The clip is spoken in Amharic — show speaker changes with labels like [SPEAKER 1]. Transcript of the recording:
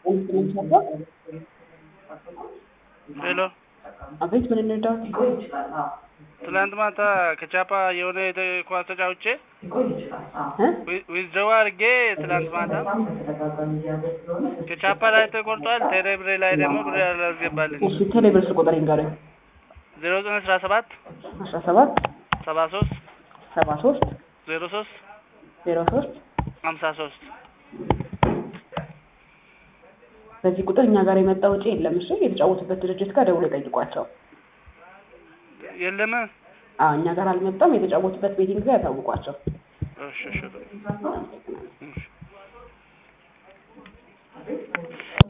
[SPEAKER 1] ሄሎ
[SPEAKER 2] አቤት፣ ምን እንርዳዎት?
[SPEAKER 1] ትላንት ማታ ከቻፓ የሆነ የተ- ኳስ ተጫውቼ
[SPEAKER 2] እ?
[SPEAKER 1] ዊዝድሮው አድርጌ ትላንት ማታ ከቻፓ ላይ ተቆርጧል። ቴሌብሬ ላይ ደግሞ ብር አላስገባልኝ።
[SPEAKER 2] እሺ፣ ቴሌብር ስልክ ቁጥር ይንገሩኝ።
[SPEAKER 1] ዜሮ ዘጠኝ አስራ ሰባት
[SPEAKER 2] አስራ ሰባት
[SPEAKER 1] ሰባ ሶስት
[SPEAKER 2] ሰባ ሶስት
[SPEAKER 1] ዜሮ ሶስት
[SPEAKER 2] ዜሮ ሶስት
[SPEAKER 1] ሀምሳ ሶስት
[SPEAKER 2] በዚህ ቁጥር እኛ ጋር የመጣ ውጪ የለም። እሺ፣ የተጫወቱበት ድርጅት ጋር ደውሎ ጠይቋቸው።
[SPEAKER 1] የለም።
[SPEAKER 2] አዎ፣ እኛ ጋር አልመጣም። የተጫወቱበት ቤቲንግ ጋር ያሳውቋቸው።
[SPEAKER 1] እሺ እሺ እሺ